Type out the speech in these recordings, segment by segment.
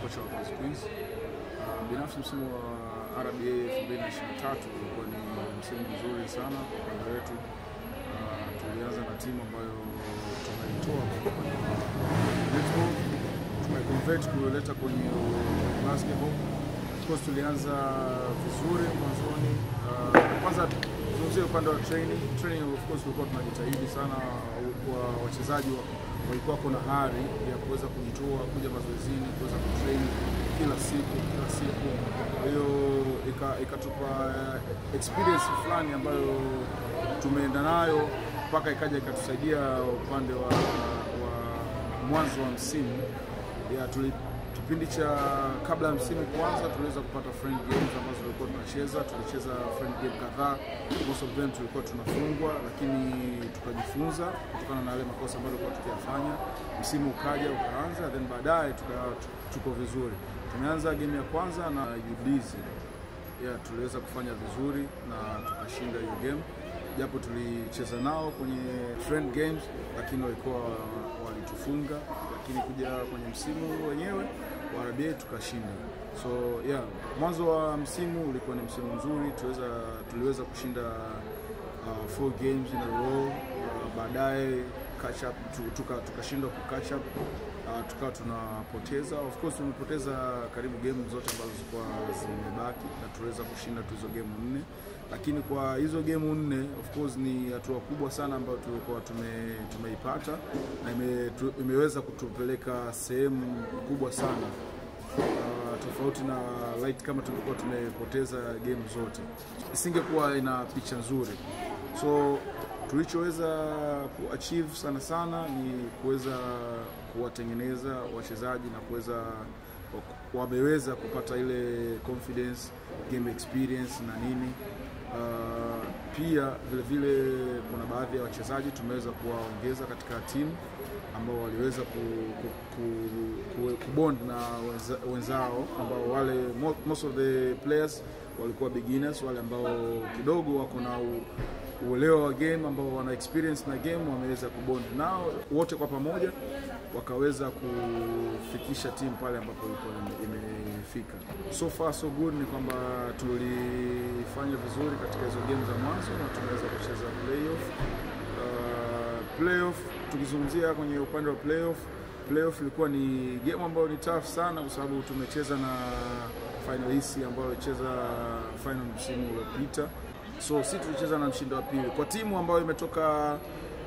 kocha wa Boys Queens. Uh, binafsi msimu wa RBA 2023 ulikuwa ni msimu mzuri sana kwa upande wetu. Uh, tulianza na timu ambayo tumeitoa kwa upande wa netball, tumeconvert kuileta kwenye basketball. Of course tulianza vizuri mwanzoni. Uh, kwanza tuzungumzie upande wa training. Training of course tulikuwa tunajitahidi sana, kwa wachezaji wa walikuwa kuna hari ya kuweza kujitoa kuja mazoezini kuweza kutrain kila siku kila siku. Kwa hiyo ikatupa ika experience fulani ambayo tumeenda nayo mpaka ikaja ikatusaidia upande wa, wa mwanzo wa msimu ya tuli, kipindi cha kabla ya msimu kuanza tuliweza kupata friend games ambazo tulikuwa tunacheza. Tulicheza friend game kadhaa, most of them tulikuwa tunafungwa, lakini tukajifunza kutokana na yale makosa ambayo tulikuwa tukiyafanya. Msimu ukaja ukaanza, then baadaye tuko vizuri. Tumeanza game ya kwanza na Jubilee yeah, tuliweza kufanya vizuri na tukashinda hiyo game, japo tulicheza nao kwenye friend games, lakini walikuwa walitufunga, lakini kuja kwenye msimu wenyewe wa RBA tukashinda. So yeah, mwanzo wa msimu ulikuwa ni msimu mzuri, tuweza tuliweza kushinda uh, four games in a row. Uh, baadaye catch up tukashindwa tuka ku catch up uh, tukawa tunapoteza. Of course tumepoteza karibu game zote ambazo zilikuwa zimebaki na tuliweza kushinda tu hizo game nne, lakini kwa hizo game nne of course ni hatua kubwa sana ambayo tulikuwa tume, tumeipata na ime, tu, imeweza kutupeleka sehemu kubwa sana uh, tofauti na light kama tulikuwa tumepoteza game zote, isingekuwa ina picha nzuri so tulichoweza kuachieve sana sana ni kuweza kuwatengeneza wachezaji na kuweza wameweza kupata ile confidence, game experience na nini. Uh, pia vile vile kuna baadhi ya wachezaji tumeweza kuwaongeza katika timu ambao waliweza ku, ku, ku, ku, kubond na wenza, wenzao ambao wale most of the players walikuwa beginners, wale ambao kidogo wako na uelewa wa game ambao wana experience na game wameweza kubond nao wote kwa pamoja wakaweza kufikisha timu pale ambapo ilikuwa imefika. So far so good ni kwamba tulifanya vizuri katika hizo game za mwanzo na tumeweza kucheza playoff. Uh, playoff tukizungumzia kwenye upande wa playoff, playoff ilikuwa ni game ambayo ni tough sana kwa sababu tumecheza na finalist ambao walicheza final msimu uliopita so si tulicheza na mshindi wa pili kwa timu ambayo imetoka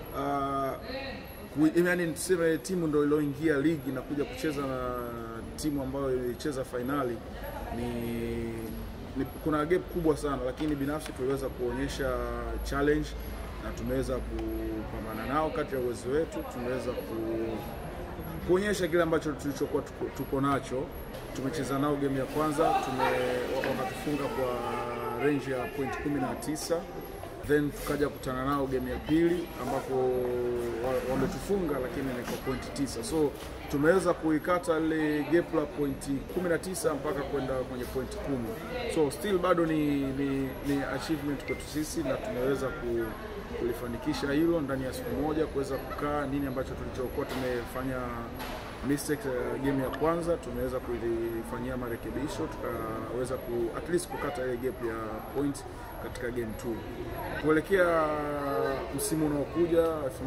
uh, yaani tuseme timu ndo ilioingia ligi na kuja kucheza na timu ambayo ilicheza fainali ni, ni kuna gap kubwa sana, lakini binafsi tuliweza kuonyesha challenge na tumeweza kupambana nao kati ya uwezo wetu, tumeweza ku, kuonyesha kile ambacho tulichokuwa tuko, tuko nacho. Tumecheza nao game ya kwanza tume wakatufunga kwa range ya point 19 then tukaja kutana nao game ya pili ambapo wametufunga lakini ni kwa point 9 so tumeweza kuikata ile gap la point 19 mpaka kwenda kwenye point 10 so still bado ni, ni, ni achievement kwetu sisi na tumeweza ku, kulifanikisha hilo ndani ya siku moja kuweza kukaa nini ambacho tulichokuwa tumefanya mistake uh, game ya kwanza tumeweza kulifanyia marekebisho tukaweza ku, at least kukata ile gap ya point katika game 2. Kuelekea msimu unaokuja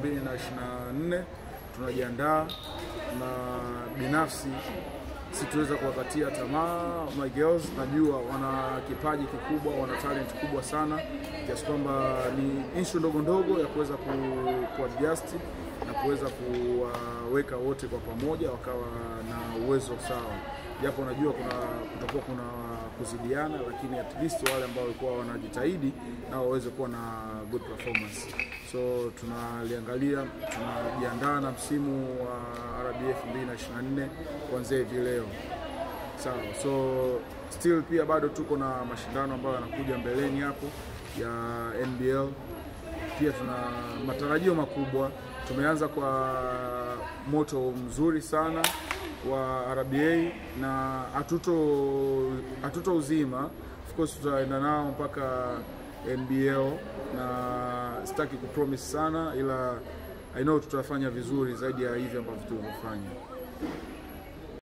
2024 tunajiandaa na binafsi situweza kuwakatia tamaa my girls, najua wana kipaji kikubwa, wana talent kubwa sana kiasi kwamba ni issue ndogo ndogo ya kuweza ku, kuadjust na kuweza kuwaweka wote kwa pamoja wakawa na uwezo sawa, japo najua kuna kutakuwa kuna kuzidiana, lakini at least wale ambao walikuwa wanajitahidi nao waweze kuwa na good performance. So tunaliangalia, tunajiandaa na msimu wa RBA 2024 kuanzia hivi leo, sawa. So still pia bado tuko na mashindano ambayo yanakuja mbeleni hapo ya NBL, pia tuna matarajio makubwa tumeanza kwa moto mzuri sana wa RBA na hatuto hatuto uzima, of course tutaenda nao mpaka NBL na sitaki kupromise sana, ila I know tutafanya vizuri zaidi ya hivi ambavyo tulivyofanya.